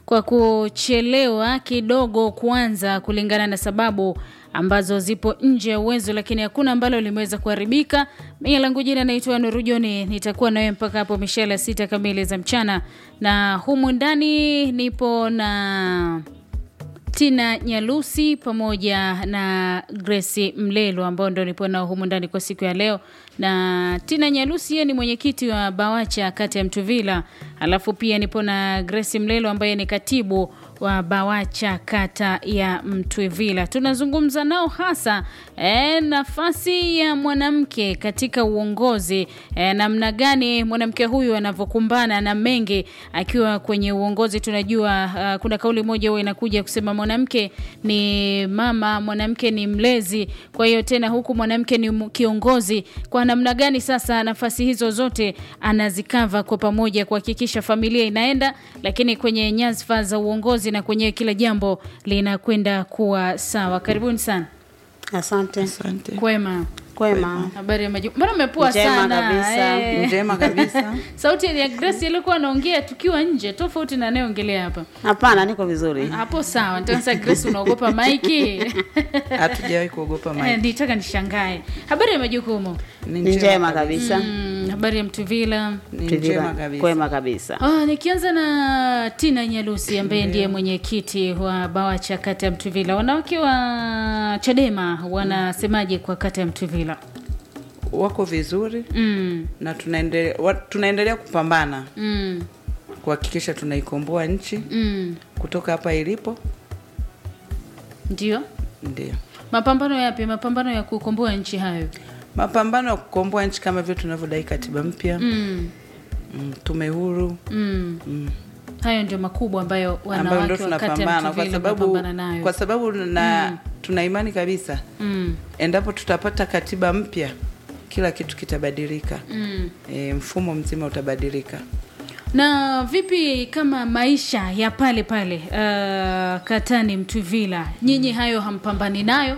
kwa kuchelewa kidogo kuanza kulingana na sababu ambazo zipo nje ya uwezo, lakini hakuna ambalo limeweza kuharibika. Mimi langu jina naitwa Nuru Joni, nitakuwa nawe mpaka hapo mishale ya sita kamili za mchana, na humu ndani nipo na Tina Nyalusi pamoja na Grace Mlelo ambao ndo nipo nao humu ndani kwa siku ya leo. Na Tina Nyalusi yeye ni mwenyekiti wa Bawacha kata ya Mtuvila, alafu pia nipo na Grace Mlelo ambaye ni katibu wa Bawacha kata ya Mtwivila. Tunazungumza nao hasa e, nafasi ya mwanamke katika uongozi e, namna gani mwanamke huyu anavyokumbana na mengi akiwa kwenye uongozi. Tunajua uh, kuna kauli moja huwa inakuja kusema mwanamke ni mama, mwanamke ni mlezi. Kwa hiyo tena huku mwanamke ni kiongozi, kwa namna gani sasa nafasi hizo zote anazikava kwa pamoja kuhakikisha familia inaenda, lakini kwenye nyadhifa za uongozi na kwenye kila jambo linakwenda kuwa sawa. Karibuni sana. Asante. Asante. Kwema, Kwema. habari ya maju. Mbona umepua Njema sana kabisa. eh? Njema kabisa. Sauti ya Grace ilikuwa anaongea tukiwa nje, tofauti na anayeongelea hapa. Hapana, niko vizuri. Hapo sawa. Nitaka sasa, Grace, unaogopa maiki? Hatujawahi kuogopa Eh, maji. Nitaka nishangae. Habari ya majukumu? Ni njema kabisa. Mm, habari ya Mtuvila? Ni njema Tuvila. kabisa. Kwema kabisa. Ah, nikianza na Tina Nyalusi ambaye ndiye mwenyekiti wa Bawacha kata ya Mtuvila. Wanawake wa Chadema wanasemaje kwa kata ya Mtuvila? Wako vizuri Mm, na tunaendelea wa- tunaendelea kupambana mm, kuhakikisha tunaikomboa nchi mm. kutoka hapa ilipo. Ndio. Ndio Mapambano yapi? Mapambano ya kukomboa nchi hayo. mapambano ya kukomboa nchi kama vile tunavyodai katiba mpya, Mm, mm, tume huru mm. mm, Hayo ndio makubwa ambayo ambayo ndio wanawake wa kata ya tunapambana kwa Mtuvila sababu wanapambana nayo. kwa sababu na tuna imani kabisa Mm, endapo tutapata katiba mpya kila kitu kitabadilika. mm. E, mfumo mzima utabadilika. na vipi kama maisha ya pale pale uh, katani Mtuvila, nyinyi hayo hampambani nayo?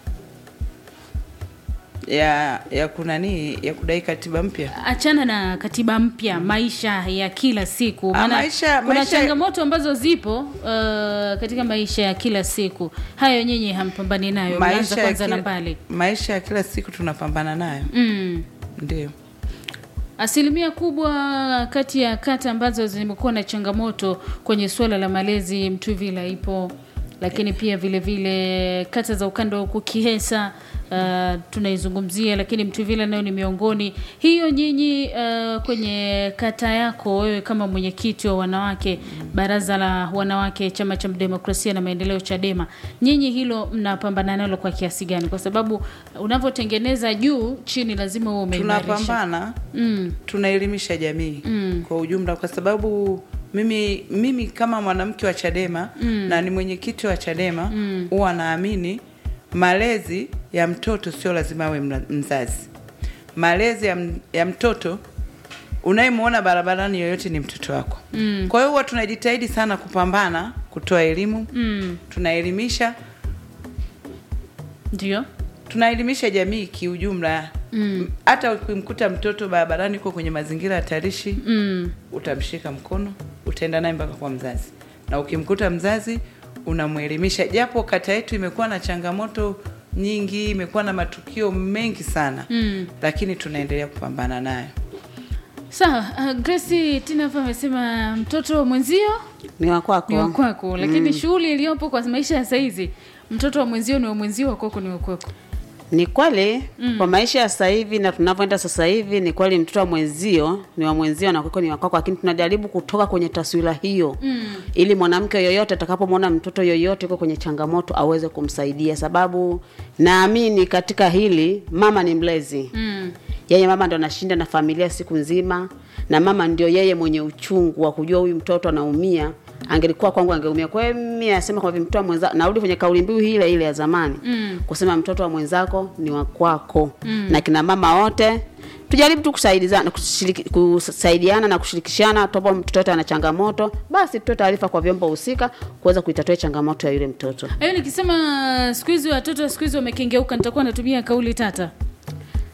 ya ya kunani ya kudai katiba mpya achana na katiba mpya, maisha ya kila siku. Ah, Maana maisha- kuna maisha- changamoto ambazo zipo uh, katika maisha ya kila siku, hayo nyinyi hampambani nayo, mnaanza ya kwanza na kila- mbali. maisha ya kila siku tunapambana nayo Mm. ndio Asilimia kubwa kati ya kata ambazo zimekuwa na changamoto kwenye suala la malezi Mtuvila ipo, lakini pia vile vile kata za ukanda wa huku Kihesa uh, tunaizungumzia, lakini Mtuvila nayo ni miongoni. Hiyo nyinyi uh, kwenye kata yako wewe kama mwenyekiti wa wanawake baraza la wanawake chama cha demokrasia na maendeleo Chadema, nyinyi hilo mnapambana nalo kwa kiasi gani? Kwa sababu unavyotengeneza juu chini lazima uwe umeimarisha. tunapambana Mm. tunaelimisha jamii Mm. kwa ujumla kwa sababu mimi mimi kama mwanamke wa Chadema na ni mwenyekiti wa Chadema huwa naamini malezi ya mtoto sio lazima awe mla- mzazi. Malezi ya, m- ya mtoto unayemwona barabarani yoyote ni mtoto wako. Mm. Kwa hiyo huwa tunajitahidi sana kupambana kutoa elimu, Mm. tunaelimisha Ndio. tunaelimisha jamii kiujumla. Mm. Hata ukimkuta mtoto barabarani uko kwenye mazingira hatarishi Mm. utamshika mkono, utaenda naye mpaka kwa mzazi, na ukimkuta mzazi unamwelimisha. Japo kata yetu imekuwa na changamoto nyingi, imekuwa na matukio mengi sana Mm. lakini tunaendelea kupambana nayo. Sawa, uh, Grace Tina hapa amesema mtoto wa mwenzio Ni wa ni wa kwako. kwako, lakini shughuli iliyopo kwa maisha ya saizi, mtoto wa mwenzio ni wa mwenzio, wa kwako ni wa kwako. Ni kweli kwa maisha ya sasa hivi na tunavyoenda sasa hivi, ni kweli mtoto wa mwenzio ni wa mwenzio na kwako ni wa kwako, lakini tunajaribu kutoka kwenye taswira hiyo Mm. ili mwanamke yoyote atakapomwona mtoto yoyote yuko kwenye changamoto aweze kumsaidia, sababu naamini katika hili mama ni mlezi Mm. yeye mama ndo anashinda na familia siku nzima, na mama ndio yeye mwenye uchungu wa kujua huyu mtoto anaumia. Angelikuwa kwangu angeumia. Kwa hiyo mimi nasema kwamba mtoto wa mwenza, narudi kwenye kauli mbiu ile ile ya zamani Mm. kusema mtoto wa mwenzako ni wa kwako. Na kina mama wote tujaribu tu kusaidizana, kushiriki- kusaidiana na kushirikishana. Topo mtoto yote ana changamoto, basi tutoe taarifa kwa vyombo husika kuweza kuitatua changamoto ya yule mtoto. Hayo nikisema siku hizi watoto siku hizi wamekengeuka, nitakuwa natumia kauli tata.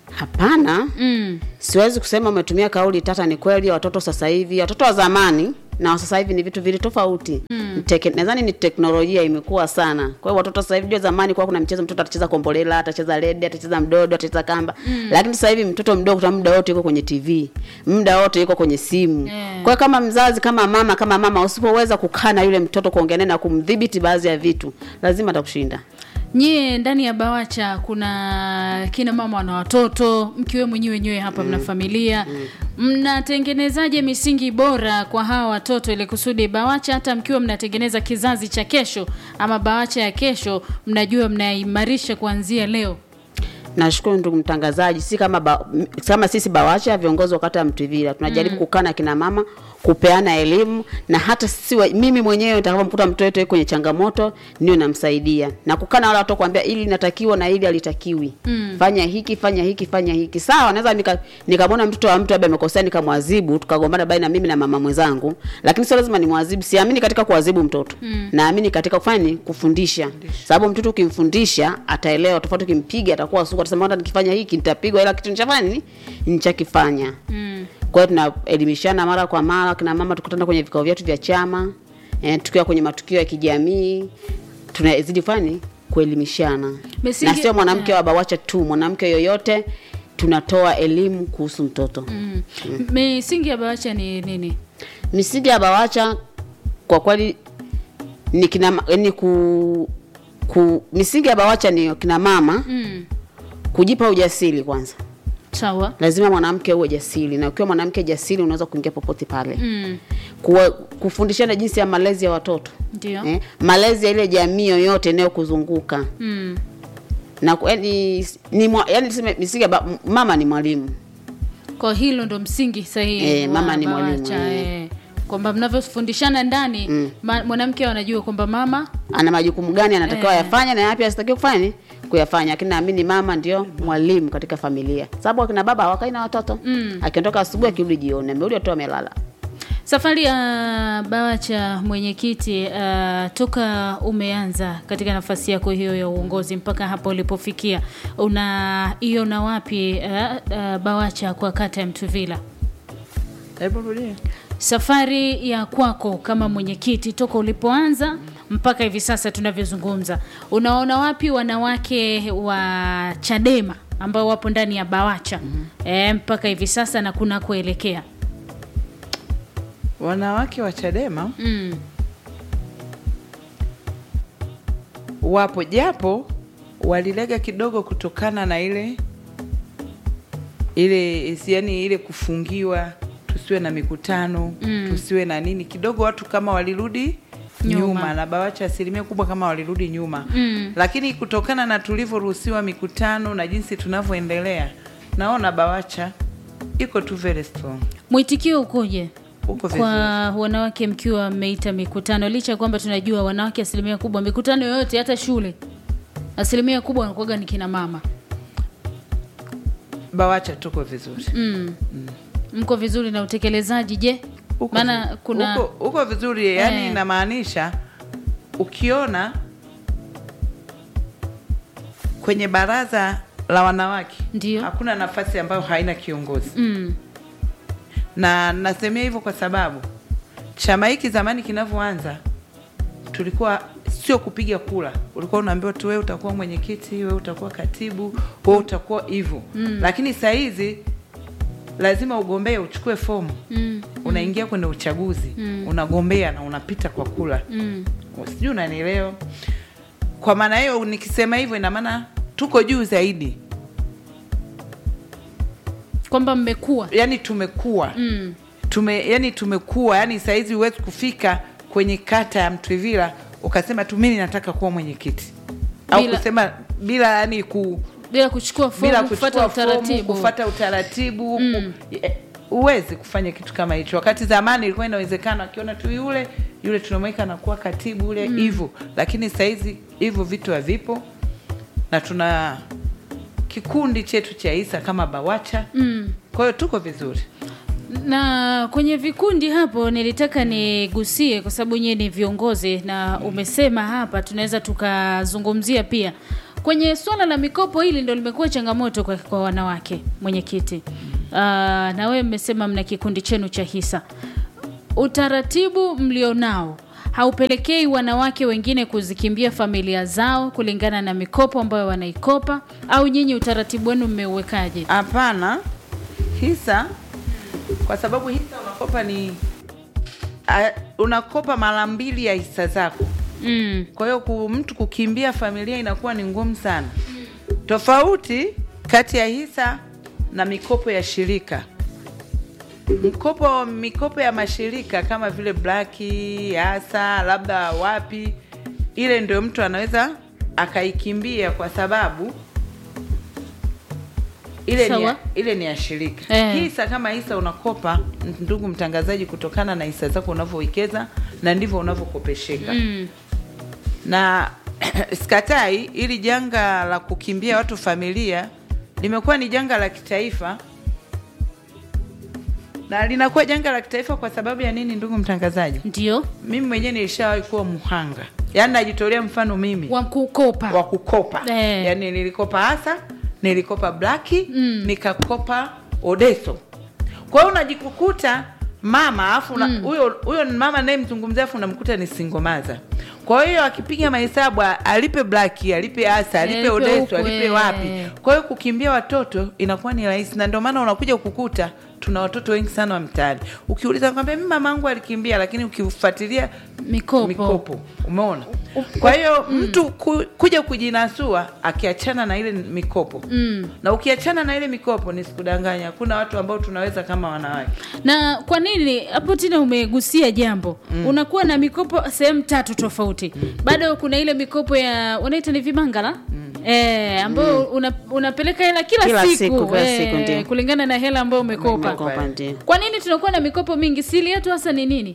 Hapana, Mm. siwezi kusema umetumia kauli tata. Ni kweli watoto sasa hivi, watoto wa zamani na sasa hivi ni vitu vili tofauti mm. nadhani ni teknolojia imekuwa sana kwa hiyo watoto sasa hivi jua zamani kwa kuna michezo mtoto atacheza kombolela atacheza rede atacheza mdodo atacheza kamba mm. lakini sasa hivi mtoto mdogo kwa muda wote yuko kwenye tv muda wote yuko kwenye simu Yeah. kwa hiyo kama mzazi kama mama kama mama usipoweza kukaa na yule mtoto kuongea naye na kumdhibiti baadhi ya vitu lazima atakushinda nyie ndani ya bawacha kuna kina mama wana watoto mkiwe mwenyewe wenyewe hapa mna familia mnatengenezaje misingi bora kwa hawa watoto ili kusudi bawacha hata mkiwa mnatengeneza kizazi cha kesho ama bawacha ya kesho mnajua mnaimarisha kuanzia leo Nashukuru ndugu mtangazaji, si kama ba, m- kama sisi Bawacha viongozi wa kata ya Mtwivila tunajaribu mm. kukaa na kina mama kupeana elimu na hata sisi wa, mimi mwenyewe nitakapomkuta mtoto wetu yuko kwenye changamoto niwe namsaidia na kukaa na wale watoto kuambia ili natakiwa na ili alitakiwi mm. fanya hiki fanya hiki fanya hiki sawa, naweza nika nikamwona mtoto wa mtu labda amekosea nikamwadhibu tukagombana baina mimi na mama mwenzangu, lakini sio lazima nimwadhibu. Siamini katika kuadhibu mtoto mm. naamini katika kufanya ni kufundisha, sababu mtoto ukimfundisha ataelewa, tofauti ukimpiga atakuwa suku, atasema hata nikifanya hiki nitapigwa, ila kitu nichafanya nini nichakifanya mm. Kwa hiyo tunaelimishana mara kwa mara, kina mama tukutana kwenye vikao vyetu vya chama eh, tukiwa kwenye matukio ya kijamii tunazidi kufanya nini? kuelimishana Misingi- na sio mwanamke wa Bawacha tu, mwanamke yoyote tunatoa elimu kuhusu mtoto mm. misingi ya bawacha ni nini misingi ya Bawacha kwa kweli ni kina ma- ni ku, ku misingi ya Bawacha ni kina mama mm. kujipa ujasiri kwanza. sawa Lazima mwanamke uwe jasiri, na ukiwa mwanamke jasiri unaweza kuingia popote pale mm. Kuwa, kufundishana jinsi ya malezi ya watoto ndio eh, malezi ya ile jamii yoyote inayokuzunguka mm. na ku- yani, ni mwa, yani tuseme misingi ya ba, mama ni mwalimu kwa hilo ndo msingi sahihi Eh, wa mama ni BAWACHA, mwalimu, eh. eh. kwamba mnavyofundishana ndani Mm. ma- mwanamke anajua kwamba mama ana majukumu gani anatakiwa Eh. yafanya na yapi asitakiwa kufanya nini? kuyafanya lakini naamini mama ndio mwalimu katika familia sababu akina baba hawakai na watoto Mm. akiondoka asubuhi akirudi jioni amerudi watoto wamelala safari ya bawacha mwenyekiti uh, toka umeanza katika nafasi yako hiyo ya uongozi mpaka hapo ulipofikia unaiona wapi uh, uh, bawacha kwa kata ya mtuvila Hebu rudia. safari ya kwako kama mwenyekiti toka ulipoanza mpaka hivi sasa tunavyozungumza unaona wapi wanawake wa chadema ambao wapo ndani ya bawacha mm-hmm. e, mpaka hivi sasa na kunakoelekea Wanawake wa Chadema mm. wapo japo walilega kidogo kutokana na ile ile yani ile kufungiwa tusiwe na mikutano Mm. tusiwe na nini kidogo watu kama walirudi Nyuma. nyuma, na bawacha asilimia kubwa kama walirudi nyuma Mm. lakini kutokana na tulivyoruhusiwa mikutano na jinsi tunavyoendelea naona bawacha iko tu very strong mwitikio ukoje uko kwa vizuri wanawake mkiwa mmeita mikutano licha ya kwamba tunajua wanawake asilimia kubwa mikutano yoyote hata shule asilimia kubwa wanakuwaga ni kina mama bawacha tuko vizuri mm. mko vizuri na utekelezaji je Uko maana vi- kuna uko, uko vizuri yani Eh. inamaanisha ukiona kwenye baraza la wanawake Ndio. hakuna nafasi ambayo haina kiongozi mm. na nasemea hivyo kwa sababu chama hiki zamani kinavyoanza tulikuwa sio kupiga kula ulikuwa unaambiwa tu wewe utakuwa mwenyekiti wewe utakuwa katibu wewe utakuwa hivyo mm. lakini saa hizi lazima ugombee uchukue fomu Mm. unaingia kwenye uchaguzi mm. unagombea na unapita kwa kula Mm. sijui unanielewa kwa maana hiyo nikisema hivyo ina maana tuko juu zaidi kwamba mmekuwa yani tumekuwa mm. tume yani tumekuwa yani sahizi huwezi kufika kwenye kata ya Mtwivila ukasema tu mimi nataka kuwa mwenyekiti au Bila- kusema bila yani ku, bila kuchukua bila fomu kufuata kuchukua fomu utaratibu kufata utaratibu Mm. ku, eh, huwezi kufanya kitu kama hicho wakati zamani ilikuwa inawezekana akiona tu yule yule tunamweka anakuwa katibu yule hivyo lakini sahizi hivyo vitu havipo na tuna kikundi chetu cha isa kama bawacha mm. kwa hiyo tuko vizuri na kwenye vikundi hapo nilitaka nigusie kwa sababu nyewe ni viongozi na umesema hapa tunaweza tukazungumzia pia kwenye swala la mikopo hili ndo limekuwa changamoto kwa, kwa wanawake mwenyekiti uh, na wewe mmesema mna kikundi chenu cha hisa utaratibu mlionao haupelekei wanawake wengine kuzikimbia familia zao kulingana na mikopo ambayo wanaikopa au nyinyi utaratibu wenu mmeuwekaje Hapana, hisa kwa sababu hisa unakopa ni a, unakopa mara mbili ya hisa zako. mm. Kwa hiyo ku, mtu kukimbia familia inakuwa ni ngumu sana. Tofauti kati ya hisa na mikopo ya shirika. Mkopo mikopo ya mashirika kama vile Blaki, Asa, labda wapi, ile ndio mtu anaweza akaikimbia kwa sababu ile ni, Sawa. ya, ile ni ya shirika Eh. hisa kama hisa unakopa ndugu mtangazaji kutokana na hisa zako unavyowekeza na ndivyo unavyokopesheka Mm. na sikatai ili janga la kukimbia watu familia limekuwa ni janga la kitaifa na linakuwa janga la kitaifa kwa sababu ya nini ndugu mtangazaji ndio mimi mwenyewe nilishawahi kuwa mhanga yaani najitolea mfano mimi wa kukopa wa kukopa Eh. yaani nilikopa hasa nilikopa blaki Mm. nikakopa odeso kwa hiyo unajikukuta mama afu una- huyo huyo ni mama nayemzungumzia afu unamkuta ni singomaza kwa hiyo akipiga mahesabu a- alipe blaki alipe hasa alipe Alipe odeso huku, alipe eh. wapi kwa hiyo kukimbia watoto inakuwa ni rahisi na ndio maana unakuja kukuta tuna watoto wengi sana wa mtaani ukiuliza kwambia mi mama angu alikimbia lakini ukifuatilia mikopo, mikopo umeona kwa hiyo mtu ku, kuja kujinasua akiachana na ile mikopo Mm. na ukiachana na ile mikopo nisikudanganya hakuna watu ambao tunaweza kama wanawake na kwa nini hapo tena umegusia jambo mm. unakuwa na mikopo sehemu tatu tofauti mm. bado kuna ile mikopo ya wanaita ni vimangala mm. eh, ambayo una, unapeleka hela kila, Kila siku, siku, kila eh, siku, ndio. kulingana na hela ambayo umekopa Mkopa ndio. kwa nini tunakuwa na mikopo mingi sili yetu hasa ni nini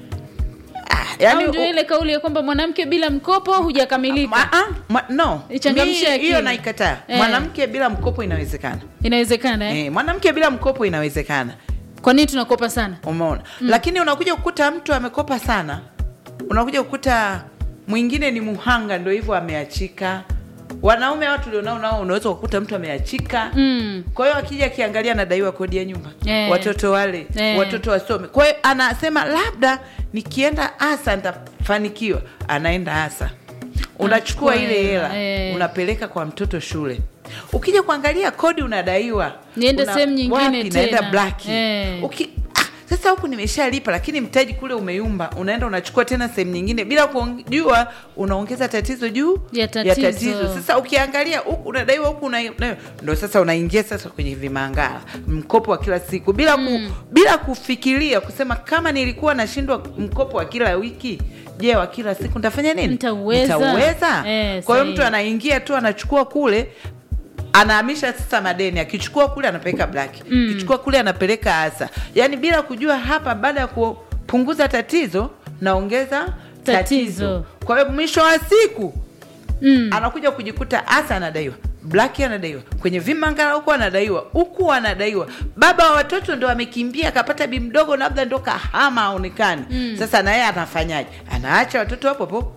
yani au ndio ile kauli ya kwamba mwanamke bila mkopo hujakamilika Ma, ah, ma, no Ichangamshe Mi- akili. hiyo naikataa Eh. mwanamke bila mkopo inawezekana inawezekana eh? eh, mwanamke bila mkopo inawezekana kwa nini tunakopa sana umeona mm. lakini unakuja kukuta mtu amekopa sana unakuja kukuta mwingine ni muhanga ndo hivyo ameachika wanaume watu ulionao nao unaweza kukuta mtu ameachika mm. kwa hiyo akija akiangalia anadaiwa kodi ya nyumba Eh. watoto wale Eh. watoto wasome kwa hiyo anasema labda nikienda asa nitafanikiwa anaenda asa unachukua Anachukua ile hela, hela eh. unapeleka kwa mtoto shule ukija kuangalia kodi unadaiwa Niende Una- sehemu nyingine wapi? naenda tena. blaki Eh. Uki, ah, sasa huku nimeshalipa lakini mtaji kule umeyumba unaenda unachukua tena sehemu nyingine bila kujua unaongeza tatizo juu Ya tatizo. sasa ukiangalia huku unadaiwa huku una, una- ndo sasa unaingia sasa kwenye vimangala mkopo wa kila siku bila ku, bila kufikiria kusema kama nilikuwa nashindwa mkopo wa kila wiki je wa kila siku nitafanya nini Nitauweza. Nitauweza? Eh, kwa hiyo sahihi. mtu anaingia tu anachukua kule anahamisha sasa madeni akichukua kule anapeleka black mm. akichukua kule anapeleka asa yaani bila kujua hapa baada ya kupunguza tatizo naongeza Tatizo. tatizo kwa hiyo mwisho wa siku Mm. anakuja kujikuta asa anadaiwa black anadaiwa kwenye vimangala huku anadaiwa huku anadaiwa baba wa watoto ndo amekimbia akapata bi mdogo labda ndo kahama aonekani mm. sasa naye anafanyaje anaacha watoto hapo hapo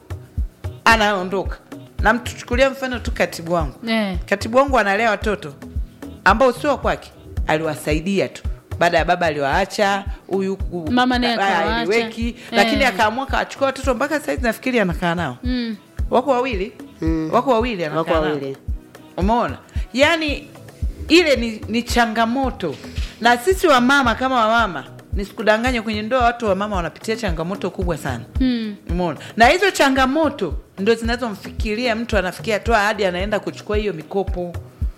anaondoka na mtuchukulia mfano tu katibu wangu Eh. katibu wangu analea watoto ambao sio wa kwake aliwasaidia tu baada ya baba aliwaacha huyu ku- Mama naye ah, akawaacha. aliweki Eh. lakini akaamua kawachukua watoto mpaka saizi nafikiri anakaa nao Mm. wako wawili Mm. wako wawili anakaa wako nao. wawili umeona yaani ile ni, ni changamoto na sisi wamama kama wamama nisikudanganye kwenye ndoa watu wamama wanapitia changamoto kubwa sana Mm. umeona na hizo changamoto ndo zinazomfikiria mtu anafikia tu hadi anaenda kuchukua hiyo mikopo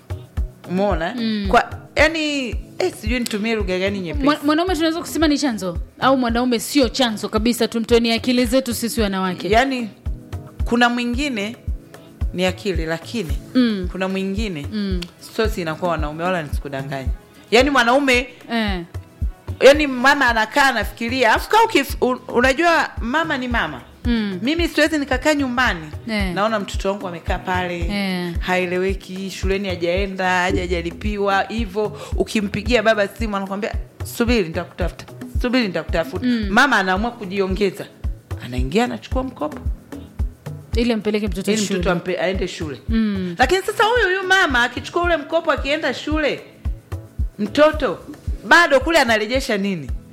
umeona Mm. kwa yani eh, sijui nitumie lugha gani nyepesi Mwa- mwanaume tunaweza kusema ni chanzo au mwanaume sio chanzo kabisa tumtoeni akili zetu sisi wanawake yaani kuna mwingine ni akili lakini Mm. kuna mwingine Mm. sosi inakuwa wanaume wala nisikudanganya yaani mwanaume Eh. yaani mama anakaa anafikiria afu kaa ukif- un- unajua mama ni mama Mm. mimi siwezi nikakaa nyumbani Eh. naona mtoto wangu amekaa pale Eh. haeleweki shuleni hajaenda haja hajalipiwa hivyo ukimpigia baba simu anakwambia subiri nitakutafuta subiri nitakutafuta mama anaamua kujiongeza anaingia anachukua mkopo ili ampeleke mtoto ili shule mtoto ampe, aende shule Mm. lakini sasa huyu huyu mama akichukua ule mkopo akienda shule mtoto bado kule anarejesha nini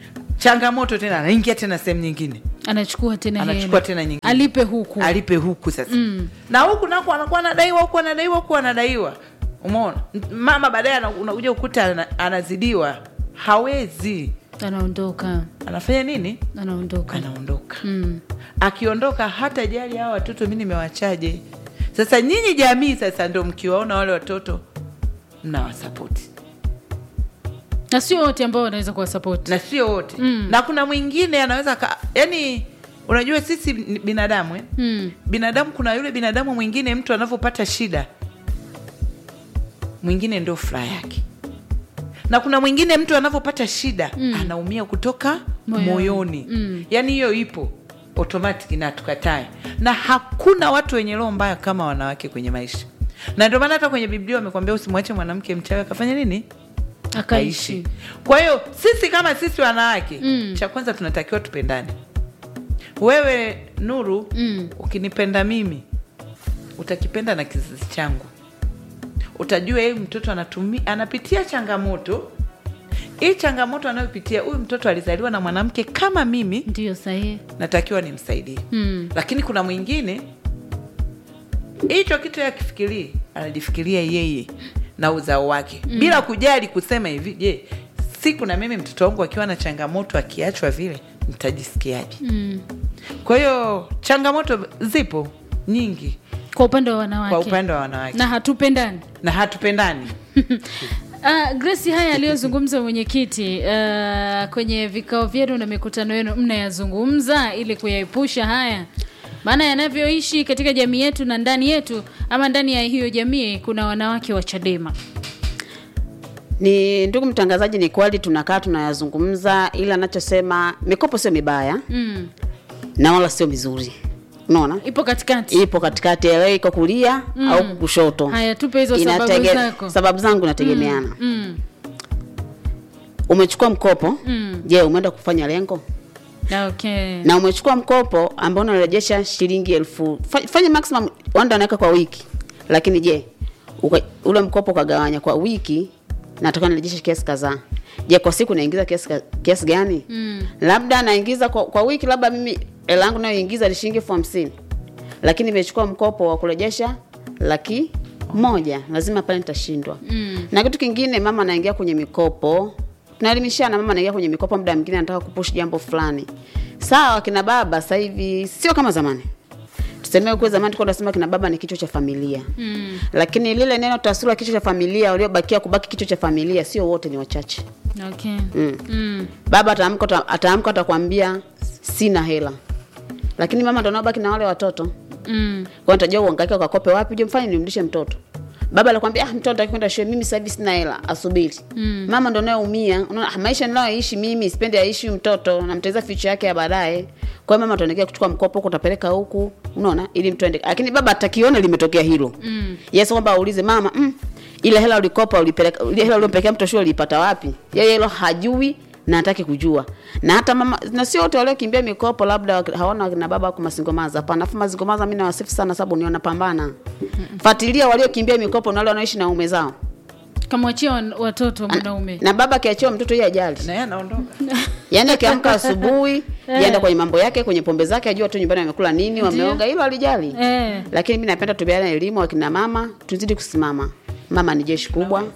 changamoto tena anaingia tena sehemu nyingine anachukua tena Anachukua hela. tena nyingine. alipe huku alipe huku sasa mm. na huku nako anakuwa anadaiwa huku anadaiwa huku anadaiwa umeona mama baadaye ana- unakuja ukuta ana- anazidiwa hawezi anaondoka anafanya nini anaondoka anaondoka mm. akiondoka hata jali hawa watoto mi nimewachaje sasa nyinyi jamii sasa ndo mkiwaona wale watoto mnawasapoti na sio wote ambao wanaweza kuwasapoti na sio wote mm. na kuna mwingine anaweza ka, yani unajua sisi ni binadamu eh? mm. binadamu kuna yule binadamu mwingine mtu anavyopata shida mwingine ndio furaha yake na kuna mwingine mtu anavyopata shida mm. anaumia kutoka Moyoni. moyoni, Mm. yaani hiyo ipo automatic na tukatae na hakuna watu wenye roho mbaya kama wanawake kwenye maisha na ndio maana hata kwenye biblia wamekwambia usimwache mwanamke mchawi akafanya nini akaishi kwa hiyo sisi kama sisi wanawake Mm. cha kwanza tunatakiwa tupendane wewe nuru Mm. ukinipenda mimi utakipenda na kizazi changu utajua hii mtoto anatumi, anapitia changamoto hii changamoto anayopitia huyu mtoto alizaliwa na mwanamke kama mimi ndio sahihi natakiwa nimsaidie mm. lakini kuna mwingine hicho kitu akifikirii anajifikiria yeye na uzao wake mm. bila kujali kusema hivi je siku na mimi mtoto wangu akiwa na changamoto akiachwa vile nitajisikiaje Mm. kwa hiyo changamoto zipo nyingi kwa upande wa wanawake kwa upande wa wanawake na hatupendani na hatupendani Uh, Grace, haya aliyozungumza mwenyekiti uh, kwenye vikao vyenu na mikutano yenu mnayazungumza ili kuyaepusha haya, maana yanavyoishi katika jamii yetu na ndani yetu ama ndani ya hiyo jamii kuna wanawake wa Chadema. Ni ndugu mtangazaji, ni kweli tunakaa tunayazungumza, ila anachosema mikopo sio mibaya Mm. na wala sio mizuri, unaona Ipo katikati. ipo katikati, leo iko kulia Mm. au kushoto. Haya, tupe hizo sababu Inatege- zako. sababu zangu inategemeana. Mm. Umechukua mkopo, Mm. je, umeenda kufanya lengo? Okay. na umechukua mkopo ambao unarejesha shilingi elfu fa- fanya maximum wanda anaweka kwa wiki lakini je uka, ule mkopo ukagawanya kwa wiki nataka nirejeshe kiasi kadhaa je kwa siku naingiza kiasi, ka- kiasi gani Mm. labda naingiza kwa, kwa wiki labda mimi hela yangu nayoingiza ni shilingi elfu hamsini lakini nimechukua mkopo wa kurejesha laki moja lazima pale nitashindwa Mm. na kitu kingine mama anaingia kwenye mikopo tunaelimishana mama anaingia kwenye mikopo muda mwingine anataka kupush jambo fulani sawa kina baba sasa hivi sio kama zamani tuseme kwa zamani tulikuwa tunasema kina baba ni kichwa cha familia Mm. lakini lile neno taswira kichwa cha familia waliobakia kubaki kichwa cha familia sio wote ni wachache Okay. mm. Mm. baba ataamka ata- ataamka atakwambia sina hela lakini mama ndo anaobaki na wale watoto Mm. kwa nitajua uhangaike ukakope wapi je mfanye nimrudishe mtoto baba anakwambia ah mtoto anataka kwenda shule mimi sasa hivi sina hela asubiri Mm. mama ndo nayeumia unaona ah, maisha ninayoishi mimi sipendi aishi huyu mtoto namteza future yake ya baadaye kwa hiyo mama tunaelekea kuchukua mkopo huko utapeleka huku unaona ili mtu aende lakini baba atakiona limetokea hilo Mm. yes kwamba aulize mama mm, ile hela ulikopa ulipeleka ile hela uliompelekea mtoto shule ulipata wapi yeye hilo hajui na hataki kujua na hata mama na sio wote waliokimbia mikopo labda wak- hawana wakina baba wako masingomaza hapana afu masingomaza mimi nawasifu sana sababu ni wanapambana fuatilia waliokimbia mikopo na wale wanaoishi na ume zao Kamwachia wan- watoto mwanaume. na baba akiachiwa mtoto yeye ajali na yeye anaondoka yaani akiamka asubuhi yaenda kwenye mambo yake kwenye pombe zake ajua tu nyumbani wamekula nini wameoga hilo alijali Eh. lakini mi napenda tubeana elimu wakina mama tuzidi kusimama mama ni jeshi kubwa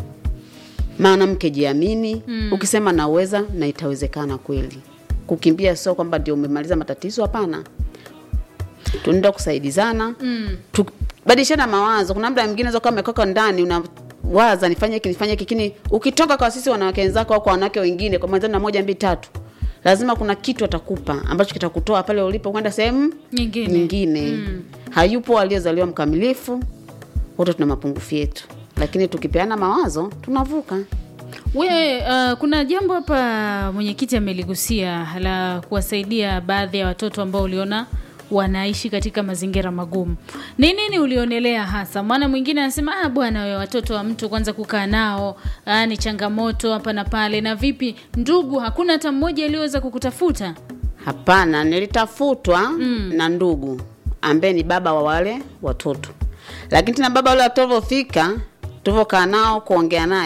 mwanamke jiamini mm. ukisema naweza na itawezekana kweli kukimbia sio kwamba ndio umemaliza matatizo hapana tunaenda kusaidizana Mm. tubadilishana mawazo kuna muda mwingine kama umekoka ndani unawaza nifanye hiki nifanye hiki lakini ukitoka kwa sisi wanawake wenzako au kwa wanawake wengine kwa mwenzano na moja mbili tatu lazima kuna kitu atakupa ambacho kitakutoa pale ulipo kwenda sehemu Nyingine. nyingine mm. hayupo aliyezaliwa mkamilifu wote tuna mapungufu yetu lakini tukipeana mawazo tunavuka We, uh, kuna jambo hapa mwenyekiti ameligusia la kuwasaidia baadhi ya watoto ambao uliona wanaishi katika mazingira magumu. Ni nini ulionelea hasa? Maana mwingine anasema ah, bwana wewe, watoto wa mtu kwanza kukaa nao ah, ni changamoto hapa na pale. Na vipi ndugu, hakuna hata mmoja aliyeweza kukutafuta? hapana nilitafutwa mm. na ndugu ambaye ni baba wa wale watoto lakini tena baba wale watoto fika tulivyokaa nao kuongea naye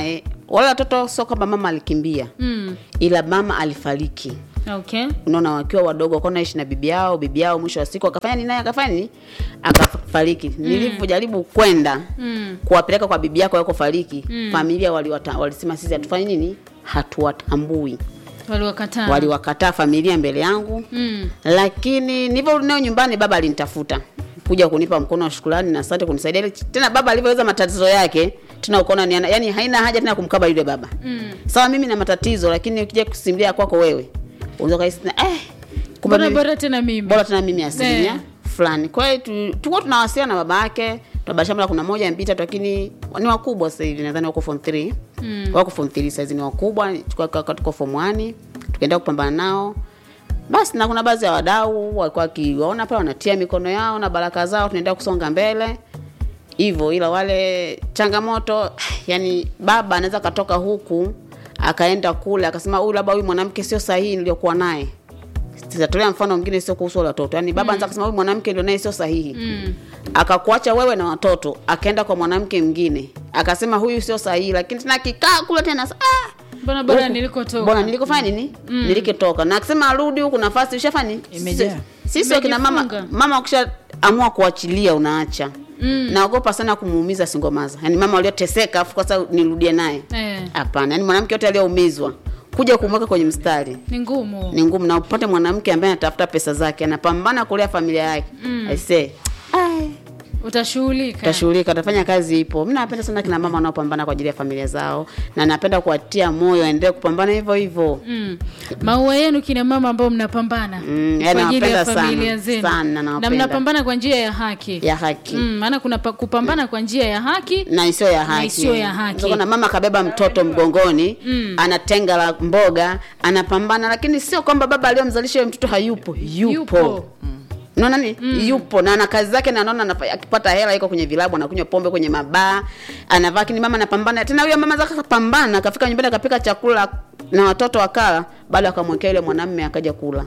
wale watoto sio kwamba mama alikimbia Mm. ila mama alifariki Okay. unaona wakiwa wadogo wakawa naishi na bibi yao bibi yao mwisho wa siku akafanya nini naye akafanya nini akafariki nilivyojaribu kwenda Mm. kuwapeleka kwa bibi yako yako fariki familia waliwata- walisema sisi hatufanyi nini hatuwatambui Waliwakataa. waliwakataa familia mbele yangu Mm. lakini nilivyorudi nayo nyumbani baba alinitafuta kuja kunipa mkono wa shukrani na asante kunisaidia Ile- tena baba alivyoweza matatizo yake tena ukaona ni yani haina haja tena kumkaba yule baba Mm. sawa mimi na matatizo lakini ukija kusimulia kwako wewe unaweza kahisi tena, eh kumbe Bora mimi- bora tena mimi. bora tena mimi asilimia Eh. fulani kwa hiyo tu- tulikuwa tunawasiliana na baba yake tunabashana kuna moja mbili tatu lakini ni wakubwa sasa hivi nadhani wako form 3 Mm. wako form 3 sasa hizi ni wakubwa tulikuwa kaka tuko form 1 tukaenda kupambana nao basi na kuna baadhi ya wadau walikuwa wakiwaona pale wanatia mikono yao na baraka zao tunaendelea kusonga mbele hivyo ila wale changamoto yani baba anaweza katoka huku akaenda kule akasema huyu labda huyu mwanamke sio sahihi niliyokuwa naye sitatolea mfano mwingine sio kuhusu wale watoto yaani baba anaweza kusema huyu mwanamke ndio naye sio sahihi Mm. akakuacha wewe na watoto akaenda kwa mwanamke mwingine akasema huyu sio sahihi lakini tena akikaa kule tena ah, Mbona bora huku, nilikotoka. bwana nilikofanya nini nilikitoka na akisema arudi huku nafasi ushafanya nini? Imejaa. Sisi- sisi wakina mama Imejifunga. mama ukisha amua kuachilia unaacha Mm. naogopa sana kumuumiza singomaza yaani mama walioteseka afu kwa sababu nirudie naye Eh. hapana yaani mwanamke yote aliyeumizwa kuja kumweka kwenye mstari Ni ngumu. ni ngumu na upate mwanamke ambaye anatafuta pesa zake anapambana kulea familia yake mm. aisee ai Utashughulika. tashughulika atafanya kazi ipo mi napenda sana kina mama wanaopambana kwa ajili ya familia zao na napenda kuwatia moyo waendelee kupambana hivyo hivyo Mm. Maua yenu kina mama ambao mnapambana Mm, kwa yani ajili ya nawapenda sana, familia zenu sana na nawapenda. mnapambana kwa njia ya haki ya haki Mm, maana kuna pa, kupambana kwa njia ya haki na isiyo ya haki. isiyo ya haki. Ndio maana mama kabeba mtoto mgongoni Mm. anatenga la mboga anapambana, lakini sio kwamba baba aliyomzalisha yule mtoto hayupo, yupo, Yupo. Unaona nini? Yupo na ana kazi zake na anaona anafa- akipata hela iko kwenye vilabu anakunywa pombe kwenye mabaa anavaa, lakini mama anapambana tena. Huyo mama zake akapambana, akafika nyumbani akapika chakula na watoto wakala, baada akamwekea yule mwanamume akaja kula.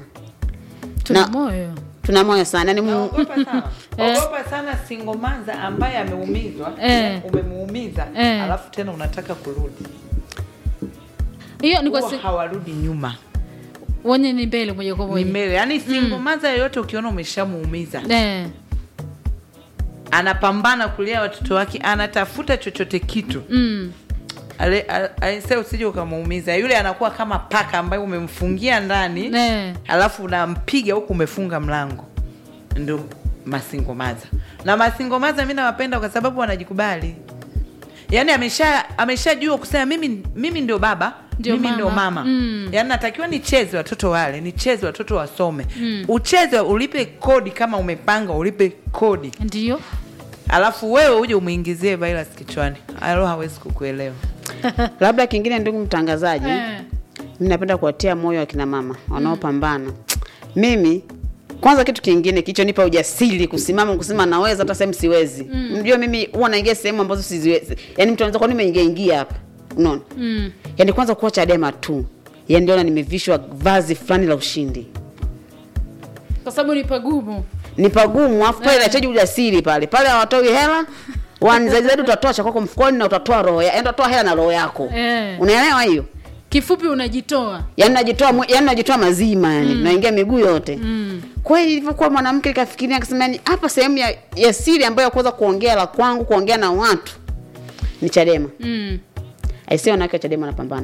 tuna Na- moyo Tuna moyo sana yani, Mungu Ogopa sana. Ogopa sana singomaza ambaye ameumizwa, Eh. umemuumiza, Eh. alafu tena unataka kurudi. hiyo ni kwa Huwa si, hawarudi nyuma. wenye ni mbele moja kwa Ni moja mbele. Yaani singomaza yoyote ukiona umeshamuumiza, eh, anapambana kulea watoto wake, anatafuta chochote kitu. mm, Ale- a- aise usije ukamuumiza. Yule anakuwa kama paka ambaye umemfungia ndani. eh, alafu unampiga huku umefunga mlango ndo masingomaza na masingomaza mi nawapenda kwa sababu wanajikubali yaani amesha ameshajua kusema mimi mimi ndio baba Ndio mimi mama. ndio mama Mm. yaani natakiwa nicheze watoto wale nicheze watoto wasome ucheze ulipe kodi kama umepanga ulipe kodi ndio alafu wewe uje umwingizie virus kichwani alo hawezi kukuelewa labda kingine, ndugu mtangazaji, eh, mimi napenda kuwatia moyo akina mama wanaopambana. Mimi kwanza, kitu kingine kilichonipa ujasiri kusimama kusema naweza hata sehemu siwezi. Mjua mimi huwa naingia sehemu ambazo siziwezi, yaani mtu anaweza kuwa nimeingia ingia hapa, unaona mm, yaani kwanza kuwa Chadema tu, yaani ndio nimevishwa vazi fulani la ushindi kwa sababu ni pagumu ni pagumu, afu pale inahitaji ujasiri pale pale, hawatoi hela wani zaidi zaidi, utatoa cha kwako mfukoni na utatoa roho, ya- yaani utatoa hela na roho yako, Eh. unaelewa hiyo? kifupi unajitoa yaani najitoa mwe- yaani najitoa mazima yani naingia miguu yote mm, kweli ilivyokuwa mwanamke kafikiria akasema yani hapa sehemu ya, ya siri ambayo ya kuweza kuongea la kwangu kuongea na watu ni chadema mm, aisee wanawake wa chadema wanapambana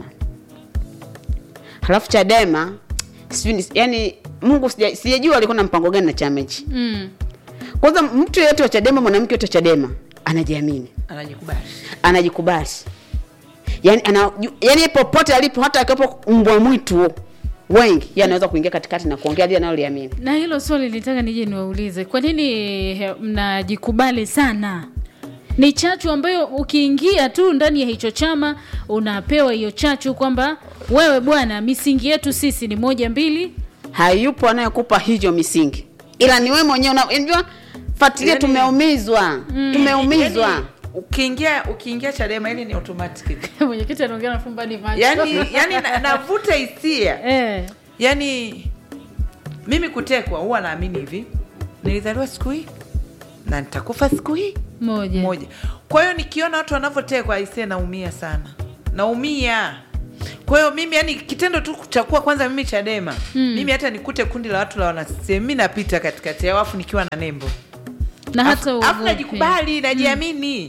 halafu chadema sijui ni- yani mungu sija- sijajua alikuwa na mpango gani na chama hichi mm, kwanza mtu yeyote wa chadema mwanamke yote wa chadema anajiamini anajikubali anajikubali yani, ana, yani popote alipo hata akiwepo mbwa mwitu wengi yeye anaweza kuingia katikati na kuongea lile analoliamini na hilo swali nitaka nije niwaulize kwa nini he- mnajikubali sana ni chachu ambayo ukiingia tu ndani ya hicho chama unapewa hiyo chachu kwamba wewe bwana misingi yetu sisi ni moja mbili hayupo anayekupa hiyo misingi ila ni wewe mwenyewe una- unajua fuatilia Yani- tumeumizwa tumeumizwa Yaani, ukiingia ukiingia chadema ili ni automatic mwenyekiti anaongea na fumbani macho yani yani na- navuta hisia eh, yani mimi kutekwa huwa naamini hivi nilizaliwa siku hii na nitakufa siku hii moja moja kwa hiyo nikiona watu wanavyotekwa aisee naumia sana naumia kwa hiyo mimi yani kitendo tu cha kuwa kwanza mimi chadema mm. mimi hata nikute kundi la watu la wanasem mi napita katikati yao afu nikiwa na nembo na hata Afu- afu uogopi. najikubali najiamini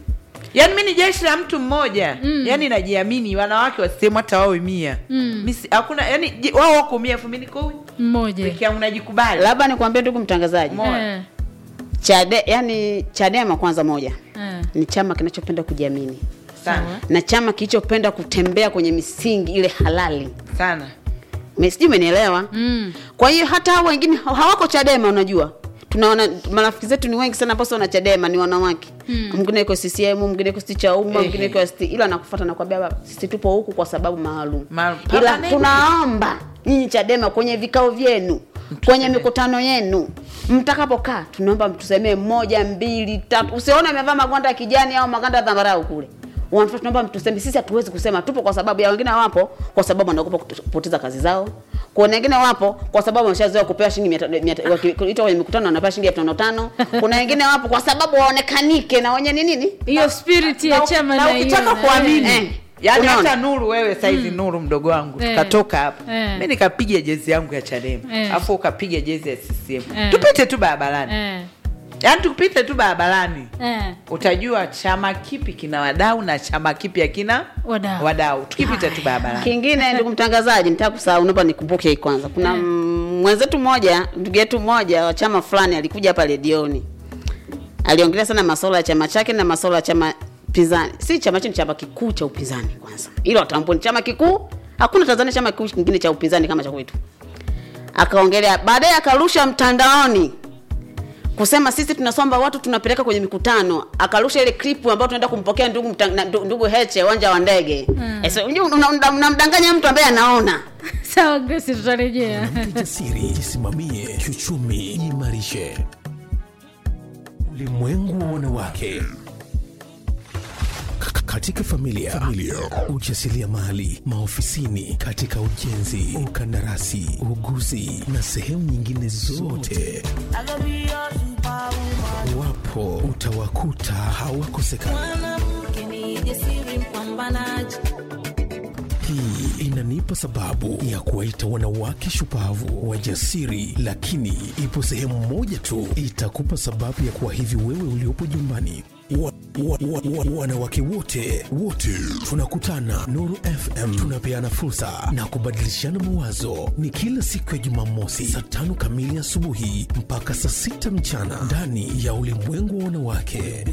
yaani mi ni jeshi la mtu mmoja mm. yaani najiamini wanawake wasehemu hata wawe mia Mm. Mi si- hakuna yani je- wao wako mia afu mi niko mmoja peke yangu najikubali labda nikwambie ndugu mtangazaji Mo- Eh, Chade, yani chadema kwanza moja eh, ni chama kinachopenda kujiamini sana na chama kilichopenda kutembea kwenye misingi ile halali sana Me- sijui umenielewa mm, kwa hiyo hata hao wengine ha- hawako chadema unajua tunaona marafiki zetu ni wengi sana ambao sio na chadema ni wanawake mm. mwingine iko ccm mwingine iko sti cha umma Ehe. mwingine iko sti ila nakufuata nakwambia baba sisi tupo huku kwa sababu maalum Maalum. ila Permanent. tunaomba nyinyi chadema kwenye vikao vyenu kwenye mikutano yenu mtakapokaa tunaomba mtusemee moja mbili tatu usione amevaa magwanda ya kijani au maganda ya dhambarau kule Wanafaa tunaomba mtuseme sisi hatuwezi kusema tupo kwa sababu ya wengine wapo kwa sababu wanaogopa kutu- kupoteza kazi zao kuna wengine wapo kwa sababu wameshazoea kupewa shilingi mia ta- mia ta- wakiitwa kwenye mikutano wanapewa shilingi elfu tano tano kuna wengine wapo kwa sababu waonekanike na wenye ni nini hiyo spirit ya Na- chama na ukitaka naiona, kuamini eh. Eh. yaani Unaona? hata nuru wewe saizi nuru mdogo wangu Eh. tukatoka hapa Eh. mi nikapiga jezi yangu ya chadema Eh. afu ukapiga jezi ya ccm Eh. tupite tu barabarani Eh, yaani tupite tu barabarani eh, utajua chama kipi kina wadau na chama kipi hakina Wadau. wadau tukipita tu barabarani kingine ndugu mtangazaji nitaka kusahau naomba nikumbuke hii kwanza kuna mm, mwenzetu mmoja ndugu yetu mmoja wa chama fulani alikuja hapa redioni aliongelea sana masuala ya chama chake na masuala ya chama pinzani si chama chetu ni chama kikuu cha upinzani kwanza hilo tambua ni chama kikuu hakuna tanzania chama kikuu kingine cha upinzani kama cha kwetu akaongelea baadaye akarusha mtandaoni kusema sisi tunasomba watu tunapeleka kwenye mikutano akarusha ile klipu ambayo tunaenda kumpokea ndugu mta, na- ndu- ndugu heche uwanja wa ndege mm. unamdanganya mtu ambaye anaona sawa Grace tutarejea Jasiri, jisimamie kiuchumi, jiimarishe. Ulimwengu wa wanawake K- katika familia, familia. ujasiriamali, maofisini, katika ujenzi, ukandarasi, uguzi na sehemu nyingine zote, wapo utawakuta hawakosekani. mwanamke ni jasiri mpambanaji Hii inanipa sababu ya kuwaita wanawake shupavu wajasiri, lakini ipo sehemu moja tu itakupa sababu ya kuwa hivi wewe uliopo nyumbani. Wa, wa, wa, wa, wanawake wote wote tunakutana Nuru FM, tunapeana fursa na kubadilishana mawazo. Ni kila siku ya Jumamosi saa tano kamili asubuhi mpaka saa sita mchana ndani ya ulimwengu wa wanawake.